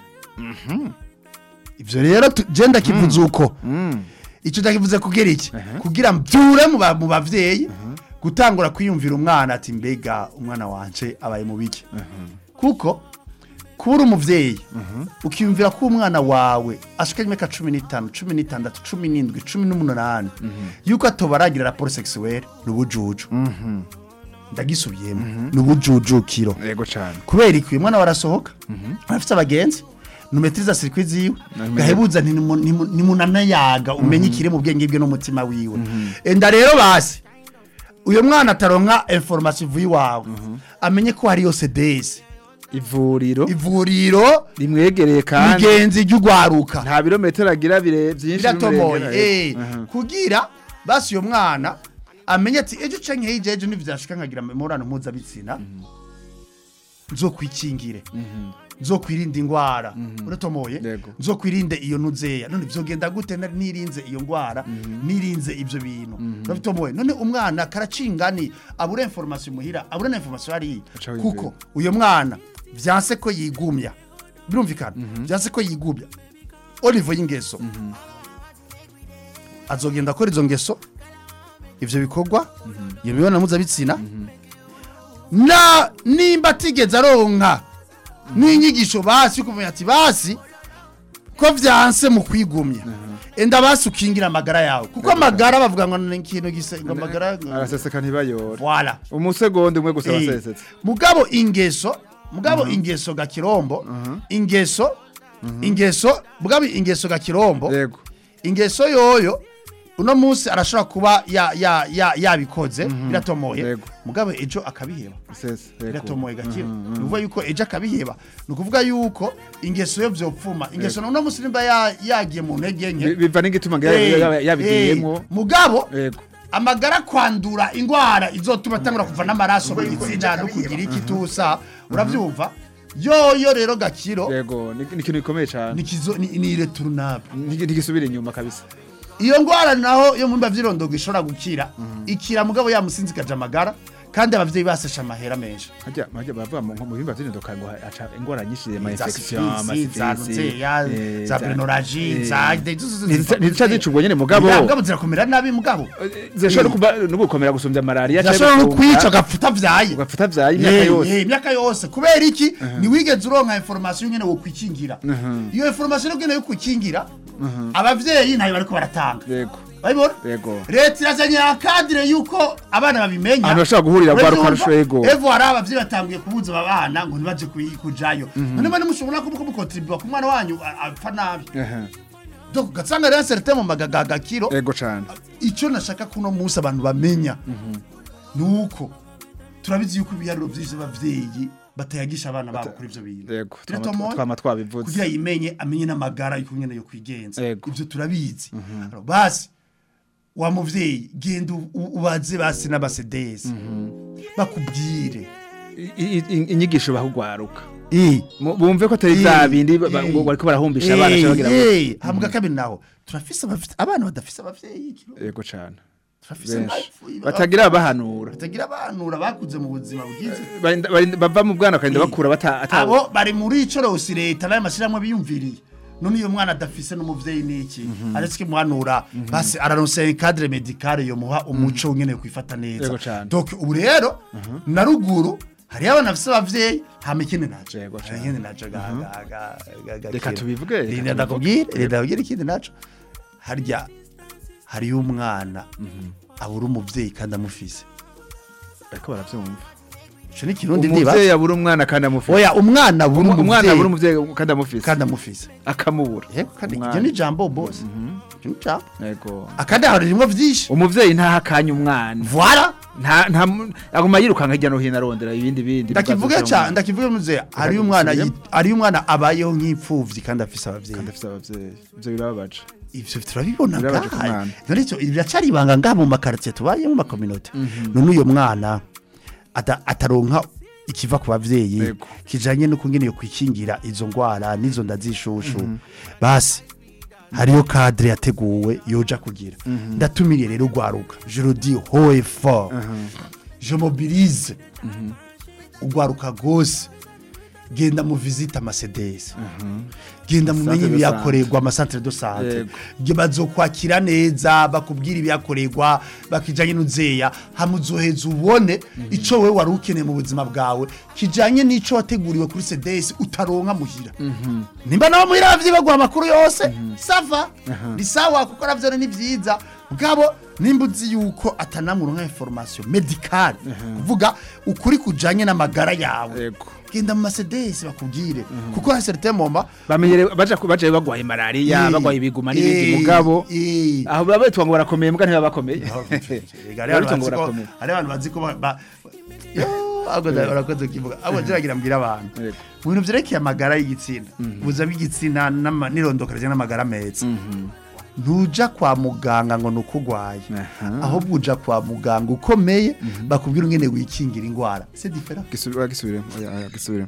ivyo rero tu- je ndakivuze uko Mm. icyo ndakivuze kugira iki kugira mbyure mu ba- mu bavyeyi gutangura kwiyumvira umwana ati mbega umwana wanje abaye mu biki kuko kuba uri umuvyeyi ukiyumvira ko umwana wawe ashikanye imyaka cumi n'itanu cumi n'itandatu cumi n'indwi cumi n'umunani yuko atoba aragira raporo sexuelle ni ubujuju ndagisubiyemo ni ubujujukiro yego cyane kubera iki uyu mwana warasohoka arafite abagenzi numetiriza sirikwi ziwe Namenye. gahebuza ntimu- ntimu- ntimunanayaga umenye ikiri mu bwenge bwe n'umutima wiwe enda rero basi uyu mwana ataronka information ivuye iwawe amenye ko hariyo sedesi ivuriro ivuriro rimwegereye kandi migenzi ry'ugwaruka nta birometero agira bire byinshi biratomoye bimurengera. eh Aha. kugira basi uyo mwana amenye ati ejo canke hirya ejo nivyashika nkagira imibonano mpuzabitsina nzokwikingire nzokwirinda ingwara uratomoye Yego. nzokwirinde iyo nuzeya none vyogenda gute na- nirinze iyo ngwara nirinze ivyo bintu uratomoye none umwana karacingani abura information muhira abura na information ari Aca wiyumvira. kuko uyo mwana vyanse ko yigumya birumvikana vyanse ko yigumya olivo y'ingeso azogenda akora izo ngeso ivyo bikorwa iyo mibonano mpuzabitsina na nimba atigeze aronka n'inyigisho basi yo kumenya ati basi ko vyanse mu kwigumya enda basi ukingira amagara yawe kuko amagara bavuga ngo ni ikintu gisa ngo amagara araseseka ntibayora voilà umusegonda umwe gusa Eh, wasesetse mugabo ingeso mugabo ingeso ga kirombo ingeso ingeso mugabo ingeso ga kirombo yego ingeso yoyo uno munsi arashobora kuba ya- ya- ya- yabikoze biratomoye Yego. mugabo ejo akabiheba sese yego biratomoye gakira ni ukuvuga yuko ejo akabiheba ni ukuvuga yuko ingeso yo vyopfuma ingeso uno munsi nimba ya- yagiye mu ntege nke Bi- biva n'igituma ngo eh, yaba- yabigiyemwo eh, mugabo yego amagara kwandura ingwara izotuma atangura kuva n'amaraso mu gitsina no kugira iki tusa uravyumva yoyo rero gakiro yego ni ni ikintu gikomeye cyane nikizo ni ni returnable Nti- ntigisubira inyuma kabisa iyo ngwara naho yo mu mba vy'irondogo ishobora gukira ikira mugabo yamusinzikaje amagara kandi abavyeyi basesha amahera menshi hajya hajya bavuga mu mu bihimba by'indoka ngo aca ingwara nyinshi ama za infection ama sifilisi za ruteya eh, za brenoraji za ntizica zicubwo nyene mugabo mugabo zirakomera nabi mugabo zishobora no kuba no gukomera gusumbya malaria zirashobora no kwica ugapfuta vyaye ugapfuta vyaye imyaka Eh, yose eh, imyaka yose kubera iki niwigeze uronka information nyene wo kwikingira iyo information nyene yo kwikingira abavyeyi ntayo bariko baratanga yego babibona yego leta irazanye akadire yuko abana babimenya Ahantu bashobora guhurira Urabyumva? rwa rukarusho, yego. evo hari abavyeyi batanguye kubuza aba bana ngo ntibaje kuyi- kujayo none bane mushobora kuba kumukontribuwa ku mwana wanyu a- apfa nabi Aha, donc ugasanga rero certain mu magagagakiro yego cane icyo nashaka kuno munsi abantu bamenya nuko turabizi yuko ibiharuro byinshi abavyeyi batayagisha abana babo kuri ivyo bintu yego Biratomoye? twama twabivuze kugira yimenye amenye n'amagara yuko nyene yo kwigenza Yego. ivyo turabizi Alors, basi wa muvyeyi genda u- u- ubaze basi n'abasedesi bakubwire I- i- i- inyigisho bahugwaruka Eh, Mu- bumve ko atari vya Eh, bindi ba- ba- eh, ngo bariko barahumbisha abana eh, cyangwa bagira eh, hambwa kabiri naho turafise abafite abana badafise abavyeyi kiro. yego cane turafise benshi abapfuye, batagira abahanura batagira abanura bakuze mu buzima bwiza Barinda- barinda- bava mu bwana bakarinda Eh. bakura bata ata- abo bari muri ico rose leta nayo mashyirahamwe biyumviriye none iyo mwana adafise n'umuvyeyi n'iki aretse kimuhanura basi araronse cadre medicale yomuha umuco nyene kwifata neza Yego cane. donc ubu rero na ruguru hariyo abana bafise abavyeyi hama ikindi naco Yego cane. ikindi naco ga- ga- ga- ga- ga- Reka kera. tubivuge, reka Reka tubivuge. ndakubwire reka ndakubwire ikindi naco harya hariyo umwana abura umuvyeyi kandi amufise bariko baravyumva ico ni kirundi ndiba umuvyeyi abura umwana kandi amufise oya umwana buri Umu- umwana abura umuvyeyi umuvyeyi kandi amufise kandi amufise akamubura Eh, kandi Umwana. iryo ni jambo boss Iryo ni jambo yego akandi hari rimwe vyinshi umuvyeyi ntaha akanya umwana voilà nta nta aguma yirukanga hirya no hino arondera ibindi bindi ndakivuga bibazo cyane vy'umwana. ndakivuga muze ari umwana Ndakivuga. yi- ari umwana abayeho nk'ipfuvyi kandi afise abavyeyi kandi afise abavyeyi ivyo birababaje ivyo turabibona Birabaje ku ngaha mwana. none icyo biracari ibanga ngaha mu makaritiye tubayemo mu makominote none uyo mwana ata- ataronka ikiva ku bavyeyi Yego. kijanye no kungene yo kwikingira izo ngwara n'izo nda zishushu basi hariyo cadre yateguwe yoja kugira ndatumiriye rero ugwaruka je le dis haut et fort je mobilise ugwaruka gose genda mu visite amasedesi genda mumenye Centre de ibiyakorerwa amasantere do sante Yego. Ge- bazokwakira neza bakubwira ibiyakorerwa bakijanye n'uzeya hamuzoheza ubone ico wewe wari ukeneye mu buzima bwawe kijanye n'ico wateguriwe kuri sedesi utaronka muhira nimba nawe muhira bavyi baguha amakuru yose sava ni sawa kuko navyo ni vyiza bwabo nimba uzi yuko atanamuronka information medicale kuvuga ukuri kujanye n'amagara yawe Yego. genda mu masedesi bakubwire kuko hari certain moment bamenyere baja ku- baje bagwaye malaria Eh, bagwaye ibiguma n'ibindi eh, mugabo eh. aho baba bitwa ngo barakomeye mbwa ntibaba bakomeye Ega, Baba rero bitwa ngo bazi ko- barakomeye hari abantu bazi ko ba- ba- Yo, ahubwo nda- barakoze kukivuga ahubwo ngira mbwira abantu Yego. mu bintu vyerekeye amagara y'igitsina ubuzima bw'igitsina n'ama- n'irondoka rijanye n'amagara meza ntuja kwa muganga ngo nuko ugwaye Aha. ahubwo uja kwa muganga ukomeye bakubwira ingene wikingira ingwara c'est différent gisubire gisubire oya oya gisubire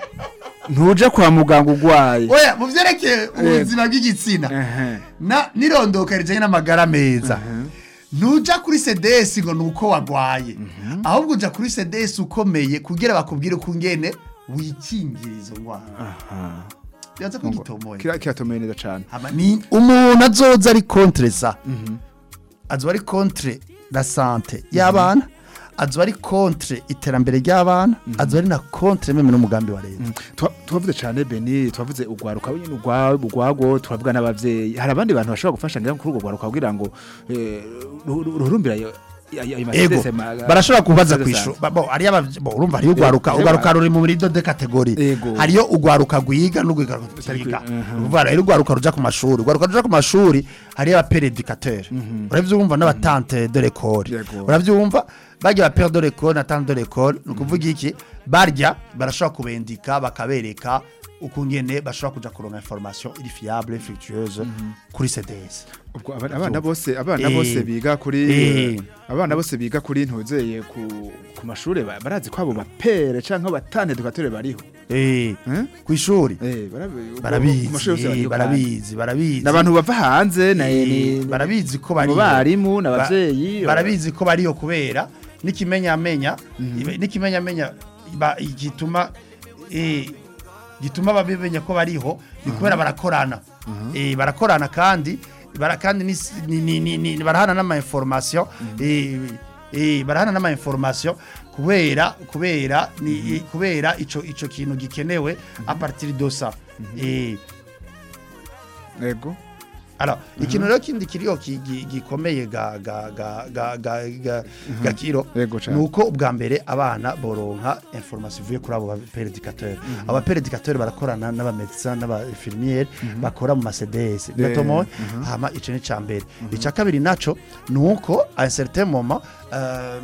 ntuja kwa muganga ugwaye oya mu vyerekeye ubuzima bw'igitsina Ehe. na nirondoka rijanye n'amagara meza ntuja kuri sedesi ngo nuko wagwaye ahubwo uja kuri sedesi ukomeye kugira bakubwire ko ngene wikingira izo ngwara Aha. byaza ko gitomoye Kira- kiratomeye neza cane Hama ni umuntu azoza ari contre ça azoba ari contre la sante y'abana azoba ari contre iterambere ry'abana azoba ari na contre meme n'umugambi wa leta Twa- twavuze cane beni twavuze ugwaruka nyine ugwa- ugwago turavuga n'abavyeyi hari abandi bantu bashobora gufasha ngira kuri urwo gwaruka kugira ngo eh, ru- ru- ruhurumbira ayo ayo- ayo ego masedese ma- barashobora kubaza masedese kw'ishu santé. bo hariyo abavye- bo, urumva hariyo ugwaruka Ego. ugwaruka ruri muri do de kategori Ego. hariyo ugwaruka gwiga n'ugwaruka rutiga Mhm. uvuga rero ugwaruka ruja ku mashuri ugwaruka ruja ku mashuri hariyo abaperedikateur uravyumva n'abatante de l'école Yego. uravyumva barya ba père de l'école na tante de l'école ni ukuvuga iki barya barashobora kubendika bakabereka ukungene bashobora kuja kuronka information iri fiable fructueuse kuri CDS ubwo aba- abana bose abana Eh. bose biga kuri Eh. abana bose biga kuri ntuzeye ku ku mashuri ba- barazi ko abo bapere canke abatante educateur bariho eh Eh? kw'ishuri Eh, barabi- ubwo- barabizi ku mashuri yose eh, bariho kandi. barabizi barabizi n'abantu bava hanze na Eh, ni- barabizi ko mu bariyo barimu Ba- n'abavyeyi barabizi ko bariyo kubera n'ikimenyamenya ibe- n'ikimenyamenya ba- gituma eh, gituma babimenya ko bariho ni kubera barakorana Eh, barakorana kandi bara- kandi ni- ni- ni- ni- ni- barahana n'ama information eh, eh, barahana n'ama information kubera kubera ni kubera ico ico kintu gikenewe a partir de ça eh yego Alors, ikintu rero kindi kiriho ki- gi- gikomeye ga ga ga ga ga ga gakiro Yego cane. nuko ubwa mbere abana boronka information ivuye kuri abo ba pérédicateurs aba pérédicateurs barakorana n'aba médecins n'aba infirmières bakora mu CDS biratomo hama ico ni cambere ica kabiri naco nuko à un certain moment euh,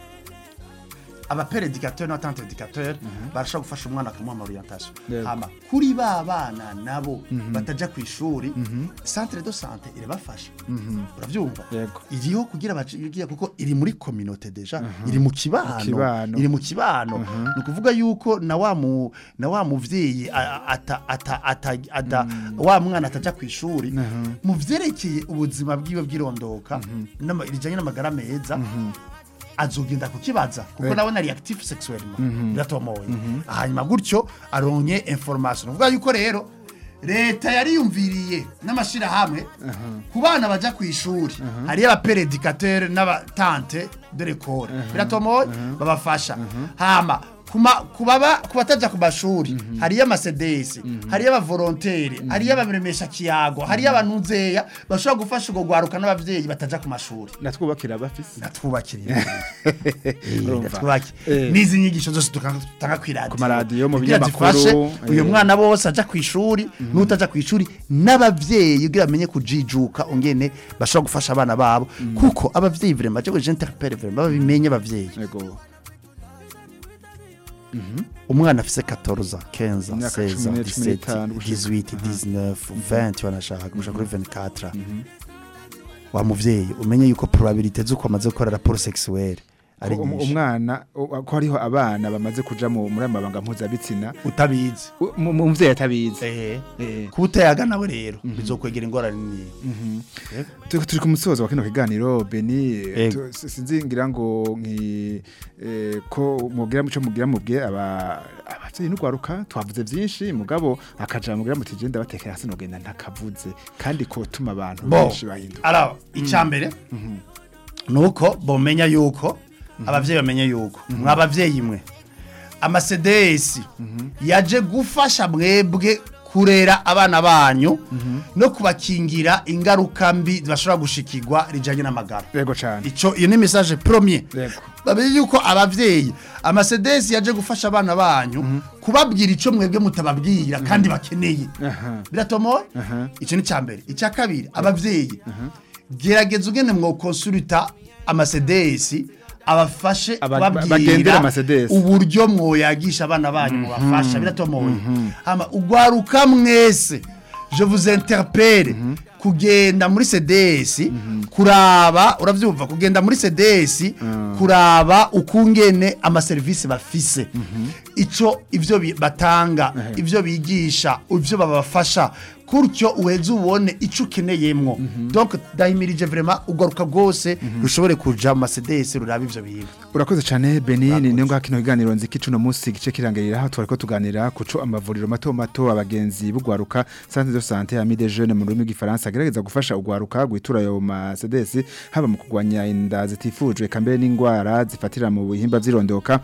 aba pérédicateurs n'abatante éducateurs barashobora gufasha umwana akamuha ama orientation Yego. hama kuri ba bana nabo bataja ku ishuri centre de santé irabafasha uravyumva Yego. iriho kugira bacigira kuko iri muri communauté deja iri mu kibano kibano. iri mu kibano ni ukuvuga yuko na wa mu na wa muvyeyi a- ata ata ata ada wa mwana ataja ku ishuri mu vyerekeye ubuzima bwiwe bw'irondoka n'ama- rijanye n'amagara meza azogenda kukibaza kuko nawe nari active sexuellement biratomoye hanyuma gutyo aronye information uvuga yuko rero leta yariyumviriye n'amashirahamwe ku bana baja ku ishuri hariyo abaperedikateur n'abatante de l'école biratomoye babafasha hama kuma kubaba kubataja ku mashuri hariyo amasedesi hariyo abavolonteri hariyo ababiremesha kiyago hariyo abanuzeya bashobora gufasha ubwo gwaruka n'abavyeyi bataja ku mashuri natwubakira abafise natwubakiriye Urumva. natwubakire Eh. n'izi nyigisho zose dutanga dutanga kw'iradiyo Ku maradiyo, mu Kugira binyamakuru, zifashe eh. uyu mwana bose aja ku ishuri n'utaja ku ishuri n'abavyeyi kugira bamenye kujijuka ungene bashobora gufasha abana babo kuko abavyeyi vraiment je je interpelle vraiment babimenye abavyeyi yego umwana afise 14 15 Imyaka 16 cumi n'ine, cumi 17 n'itanu, gushika- 18 19 20 wanashaka gushaka kuri 24 wa muvyeyi umenye yuko probabilité z'uko amaze gukora rapport sexuelle ari Ko um- nyinshi umwana u- ko hariho abana bamaze kuja mu muri amabanga mpuzabitsina utabizi u- mu- mu- umuvyeyi atabizi ehe Eh. kuba utayaga nawe rero bizokwegera ingorane nini turi turi ku musozo wa kino kiganiro beni Yego. tu- si- sinzi ngira ngo nki eh, ko mugira muco mugira mubwe aba abavyeyi n'ugwaruka twavuze vyinshi mugabo akaja mugira muti je ndabatekera hasi nogenda ntakavuze kandi ko tuma abantu bo benshi bahinduka araba icambere nuko bomenya yuko abavyeyi bamenye yuko mwa abavyeyi mwe amasedesi yaje gufasha mwebwe kurera abana banyu no kubakingira ingaruka mbi bashobora gushikirwa rijanye n'amagara yego cane ico iyo ni message premier Yego. bamenye yuko abavyeyi amasedesi yaje gufasha abana banyu kubabwira ico mwebwe mutababwira kandi bakeneye Aha. biratomoye Aha. ico ni cambere icya kabiri abavyeyi gerageza ugene mwo konsulta amasedesi abafashe Aba- bagendera kubabwira amasedesi. uburyo mwoyagisha abana banyu mubafasha biratomoye hama ugwaruka mwese je vous interpelle kugenda muri CDS kuraba uravyumva kugenda muri CDS kuraba ukungene amaserivisi bafise ico ivyo bi- batanga ivyo bigisha ivyo babafasha kuryo uheze ubone ico ukeneyemwo donc ndahimirije vraiment ugaruka rwose rushobore kuja mu CDS ruraba ivyo bintu urakoze cyane benini niyo ngaho kino kiganiro nzi ko icuno munsi gice kirangirira aho twari ko tuganira kuco amavuriro mato mato abagenzi b'ugwaruka centre de santé ami des jeunes mu rurimi rw'ifaransa agerageza gufasha ugwaruka guitura ayo ma CDS haba mu kugwanya inda zitifujwe kambere n'ingwara zifatira mu bihimba vyirondoka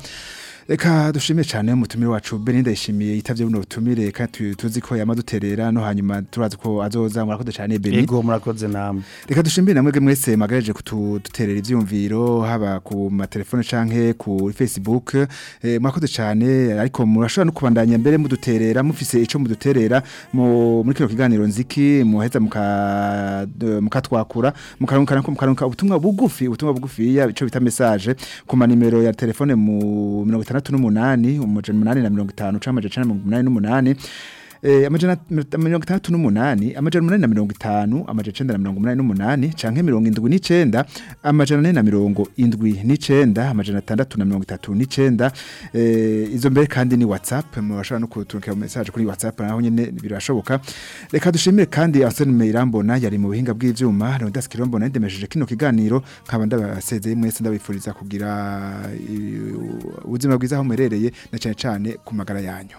Eka dushimiye cyane umutumire wacu Beninda yishimiye yitavye buno butumire kandi tu- tuzi ko yamaduterera no hanyuma turazi ko azoza murakoze cyane Beni ego murakoze namwe Reka dushimire namwe mwese magareje kututerera ivyumviro haba ku matelefone canke ku Facebook eh, mwakoze cyane ariko murashobora no kubandanya mbere muduterera mufise ico muduterera mu muri kino kiganiro nziki muheza muka de- mukatwakura mukarunkana ko mukarunka ubutumwa bugufi ubutumwa bugufi ya ico bita message ku manimero ya telefone mu 68 umujana 8 na 50 canke amajana 88 Eh, amajana mirongo itandatu n'umunani amajana umunani na mirongo itanu amajana icenda na mirongo umunani n'umunani canke mirongo indwi n'icenda amajana ane na mirongo indwi n'icenda amajana atandatu na mirongo itatu n'icenda eh, izo mbere kandi ni whatsapp murashobora no kuturukira message kuri whatsapp naho nyene birashoboka reka dushimire kandi Arsene Meirambona yari mu buhinga bw'ivyuma Leonidas Kirombona ndemesheje kino kiganiro nkaba ndabasezeye mwese ndabifuriza kugira eh, ubuzima bwiza aho muherereye na cane cane ku magara yanyu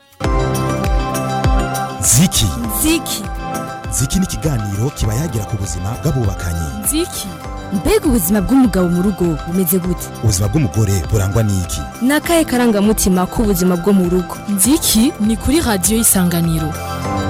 ziki ziki ziki ni ikiganiro kiba yagira ku buzima bw'abubakanye nziki mbega ubuzima bw'umugabo mu rugo bumeze gute ubuzima bw'umugore burangwa n'iki ni akahe karangamutima k'ubuzima bwo mu rugo nziki ni kuri radiyo y'isanganiro